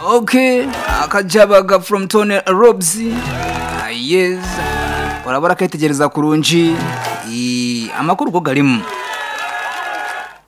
ok akajabaga from tone robs Ah, yes barabara akitegereza kurungi Eh, amakuru ko garimo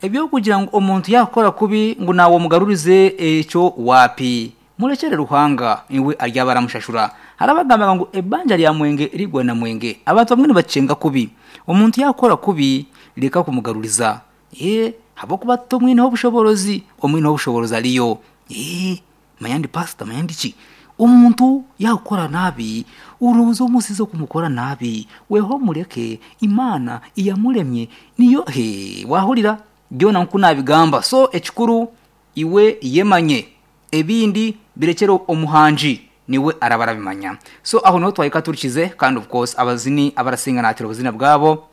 ibyo kugira ngo umuntu yakora kubi ngo nawe mugarurize icyo wapi murekere ruhanga iwe arya baramushashura harabagambaga ngo ebanja rya mwenge rigwa na mwenge abantu bamwe ntibacenga kubi umuntu yakora kubi reka kumugaruriza ye haba kuba tumwino w'ubushobozi umwino w'ubushobozi ariyo ye mayandi pasita mayandi ki umuntu yakora nabi urubuza umunsi zo kumukora nabi weho mureke imana iyamuremye niyo he wahurira byona nkuko nabigamba so ekikuru iwe yemanye ebindi birekere umuhanji niwe arabarabimanya so aho niho twahita turikize kandi of course abazini abarasinga natira ubuzina bwabo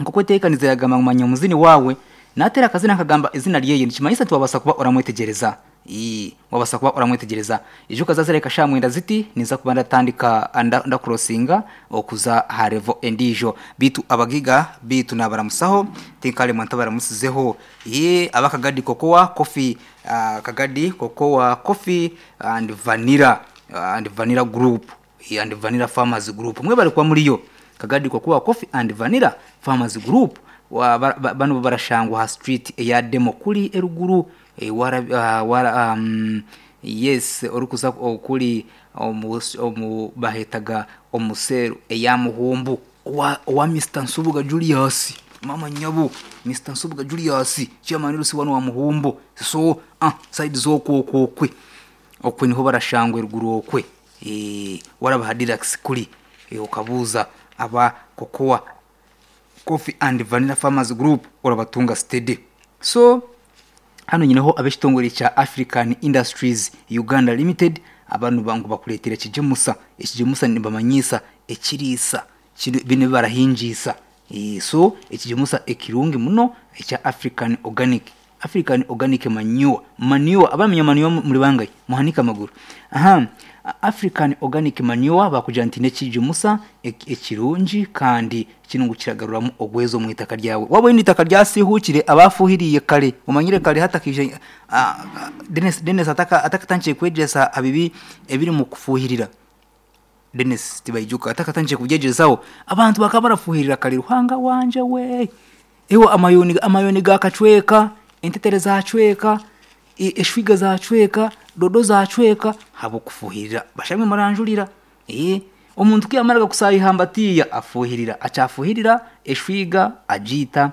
nk'uko iteka nizeragamamanya umuzini wawe natera akazina kagamba izina ryeye ntikimanitse nti wabasa kuba uramwitegereza Ii, wabasa kuba uramwitegereza ejo ukazaza reka sha mwenda ziti niza kuba ndatandika anda- ndakurosinga okuza harevo endijo bitu abagiga bitu nabaramusaho tinkale mwanta baramusizeho ye abakagadi kokowa kofi ah, kagadi kokowa kofi and vanilla ah, and vanilla group Hii and vanilla farmers group mwe bari kwa muliyo kagadi kwa kuwa coffee and vanilla farmers group wa ba- ba- bano barashangwa ha street ya demo kuri eruguru e, wara, uh, wara um, yes orukuza kuri omus- omu bahetaga omuseru eyamuhumbu wa, wa Mr. Nsubuga Julius mama nyabu Mr. Nsubuga Julius chairman rusi wano wa muhumbu so ah side zo kokokwe okwe niho barashangwe ruguru okwe Eh, warabaha dirax kuri eh, ukabuza aba kokowa coffee and vanilla farmers group urabatunga stede so hano nyine ho ab'ekitongole cya african industries uganda limited abantu bangu bakuretera ekijemusa ekijemusa nibamanyisa ekirisa kiri- bine barahinjisa Eh, so ekijemusa ekirungi muno ekya african organic african organic manure manure abamenya manure muri bangaye muhanika amaguru aha african organic manure bakugira nti nekijemusa ek- ekirungi kandi kinungu kiragaruramo ogwezo mu itaka ryawe waba ni itaka ryasihukire abafuhiriye kare umanyire kare hatakije ah, ah, Dennis Dennis ataka atakatangiye kwegesa abibi ebiri mu kufuhirira Dennis Tibayijuka atakatangiye kubyegezaho abantu bakaba barafuhirira kare ruhanga wanje we ewa amayoni amayoni gakacweka entetere zacweka e- eshwiga zacweka dodo zacweka habo kufuhirira bashamwe maranjurira eh umuntu kwiyamaraga kusayihambatiya afuhirira acafuhirira eshwiga ajita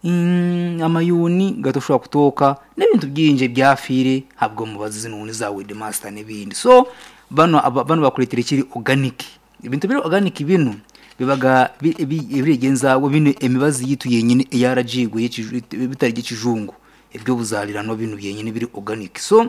mm, amayuni gatoshobora kutoka n'ibintu byinje byafire habwo mubazi nuni za Wedmaster n'ibindi so bano aba- bano bakuretera ikiri organic ibintu biri organic bino bibaga birigenza bino emibazi yitu yenyine yarajiguye bitari gikijungu ibyo buzarirano bino byenyine biri organic so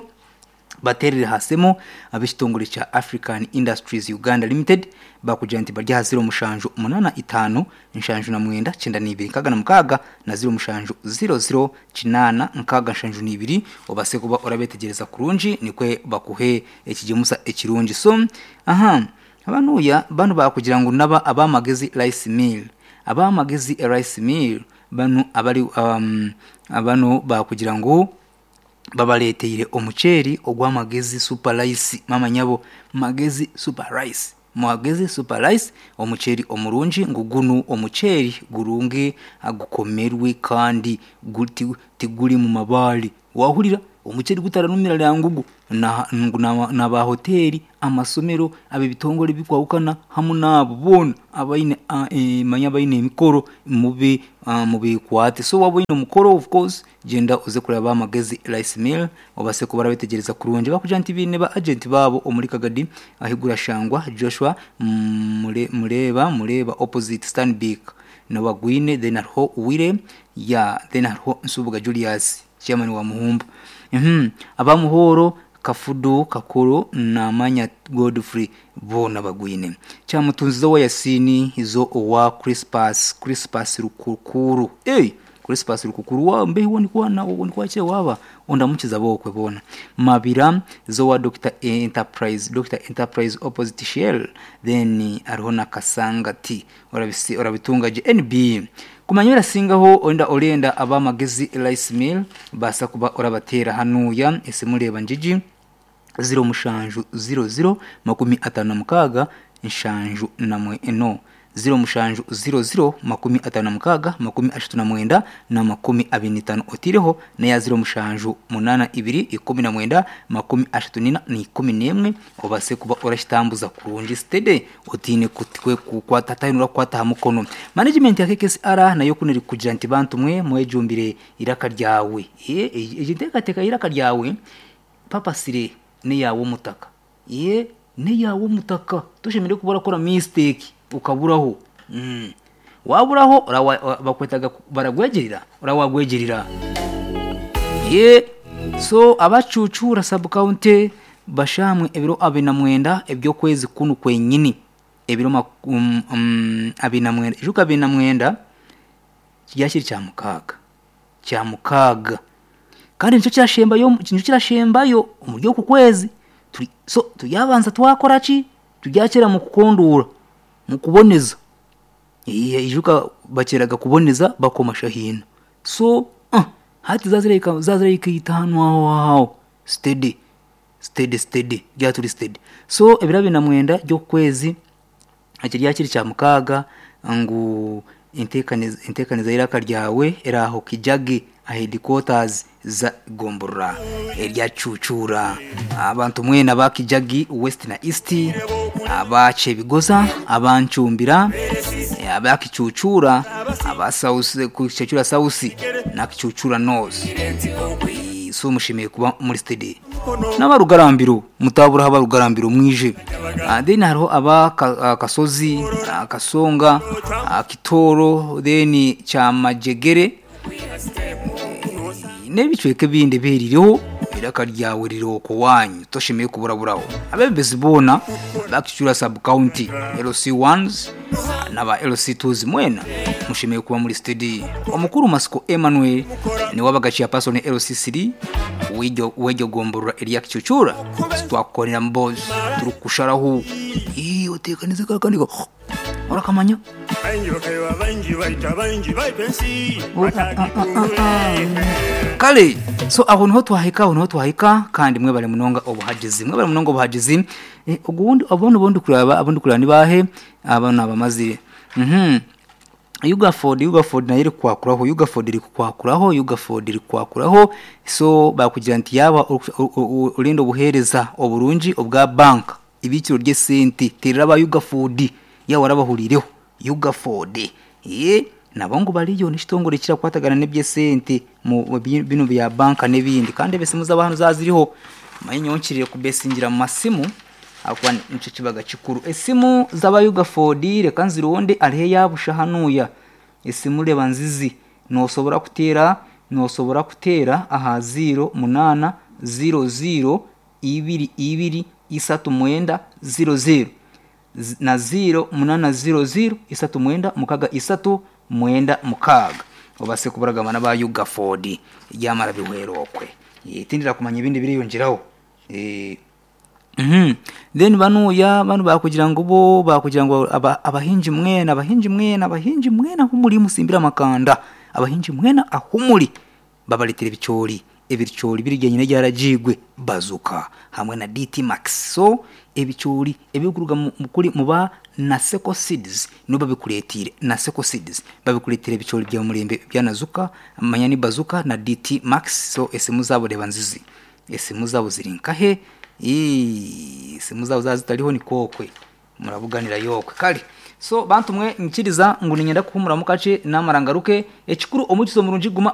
baterere hasemo ab'ekitongole cya african industries uganda limited bakugira nti barya ha ziro mushanju umunana itanu nshanju na mwenda cyenda n'ibiri nkaga na mukaga na ziro mushanju ziro ziro kinana nkaga nshanju n'ibiri ubase kuba urabetegereza kurunji nikwe bakuhe ekigemusa ekirungi so aha abanuya bano bakugira ngo naba abamagezi rice mill abamagezi rice mill bano abari um, abano bakugira ngo babaleteyire omuceeri ogw'amagezi super rice mama nyabo magezi super rice magezi super rice omuceeri omurungi ngu gunu omuceeri gurungi agukomerwe kandi guti- tiguri mu mabaali wahurira omuceeri gutaranumira lya ngugu na- ngu na- na bahoteri amasomero abe bitongole bikwawukana hamu n'abo boona abaine ah, eh, manya baine emikoro mube ah, mubikwate so waba oine omukoro of course genda uze kuraba amagezi rice mill obase kuba arabetegereza kurungi bakugira nti biine ba agenti baabo omuri kagadi ahigurashangwa joshua mm, Mure- mureba mureba opposite stanbic nabagwine then hariho wire ya then hariho nsubuga julius chairman wa muhumbu Mhm. abamuhoro kafudu kakuru na manya godfrey bona bagwine cyamutunzizo wa yasini izo wa crispus crispus rukukuru hey! crispus rukukuru wa mbehi woni kwana woni kwache waba ondamukiza bokwe bona mabira zo wa dr enterprise dr enterprise opposite shell then ariho na kasanga t Orabisi- orabitunga gnb kumanyura singaho onda orenda abamagezi rice mill basa kuba orabatera hanuya ese mureba njiji ziro mushanju ziro ziro makumi atanu na mukaaga nshanju namwe eno ziro mushanju ziro ziro makumi atanu na mukaaga makumi ashatu na mwenda na makumi abiri n'itanu otireho neya ziro mushanju munana ibiri ikumi na mwenda makumi ashatu n'ina n'ikumi n'emwe obase kuba orakitambuza kurungi sitede otiine kutikwe kukwatatainura kukwataha mukono management ya kkesr nayo kuno eri kugira nti bantu mwe mwejumbire iraka ryawe Eh, egi egi nteekateeka y'iraka ryawe papasire neyawe omutaka ye neyawe omutaka toshemereire kuba orakora mistake ukaburaho Mm. waburaho orawa- wa- bakwetaga ku- baragwegerera orawagwegerera ye so abacucura sabukawunti bashamwe ebiro abiri na mwenda ebyokwezi kunu kwenyini ebiro maku- um, um, abiri na mwenda ejuka abiri na mwenda ryakiri kya mukaaga kya mukaaga kandi nicyo kirashembayo nicyo kirashembayo omuri oku kwezi Turi- so turyabanza twakora ki turyakira mu kukondoora mu kuboneza Iya, ijuka bakeraga kuboneza bakomasha hino so ah, hati zazireka zazireka itahanwaho aho stedi stedi stedi ryaturi stedi so ebiro abiri na mwenda ry'okwezi eki ryakiri kya mukaaga ngu enteekaniza enteekaniza y'iraka ryawe eraho kijage ahedikotas za gomborora erya cucura abantu mwena ba kijagi west na east abacebigoza abancumbira abakicucura aba South- ku kicacura sausi na kicucura north Eh, so mushimiye kuba muri stedi n'abarugarambiro mutaburaho abarugarambiro mwije Ah, then hariho aba Ka- ah, kasozi ah, kasonga ah, kitoro then cyamajegere n'ebicweka ebindi biririho iraka ryawe riri oko wanyu toshimiye kuburaburaho abebezi boona bakicyura sub county lc ones n'aba lc twos mwena mushimiye kuba muri stedi omukuru masiko emmanuel niwe abagaciya pasoni lc 3 w'iryo- w'iryo gomborora irya kicucura twakorera mbozi turi kusharaho iyo uteka neza kakandi ka- urakamanya Banjirokewa banji baita banji baipensi kale so aho niho twahika aho niho twahika kandi mwe bari munonga obuhagizi mwe bari munonga obuhagizi Eh, ubwo wundi- abono bondi kuraba abondi kuraba ni bahe aba ni abamazire mhm ugaford ugaford nayo iri kwakuraho ugaford iri kukwakuraho ugaford iri kukwakuraho so bakugira nti yaba ur- u- u- urinda obuhereza oburungi obwa banka ibikiro ry'esente terera ba ugaford yawe warabahurireho ugaford ye nabo ngo bariyo n'ekitongore kirakwatagana n'ebyesente mu mu bi- bino bya banka n'ebindi kandi ebesimu z'abantu zaziriho manye nyonkirire kubesingira mu masimu akuba nicyo kibaga kikuru esimu z'abayugafodi reka nzironde arihe yabusha hanuya esimu reba nzizi nosobora kuteera nosobora kuteera aha ziro munana ziro ziro ibiri ibiri isatu mwenda ziro ziro Z- na ziro munana ziro ziro isatu mwenda mukaga isatu mwenda mukaga obase kuburagamana ba yugafodi ryamara bihwerokwe Eh, tindira kumanya ibindi biriyongeraho Eh, Mhm. then banuya banu bakugira ngo bo bakugira ngo aba- abahinji mwena abahinji mwena abahinji mwena ahumuri musimbira amakanda abahinji mwena ahumuri babaletera ebicori ebicori birya nyine byarajigwe bazuka hamwe na dt max so ebicori ebikuruga mu- mu- kuri mu ba naseko seeds nibo babikuretire naseko seeds babikuretira ebicori bya murembe byanazuka amanya ni bazuka na dt max so esemu zabo reba nzizi esimu zabo ziri nkahe Ii, simu zabo zaba zitariho ni kokwe murabuganira yokwe kale so bantu mwe nkiriza ngu ninyenda kuhumura mukace namara ngaruke ekikuru omukizo murungi guma aha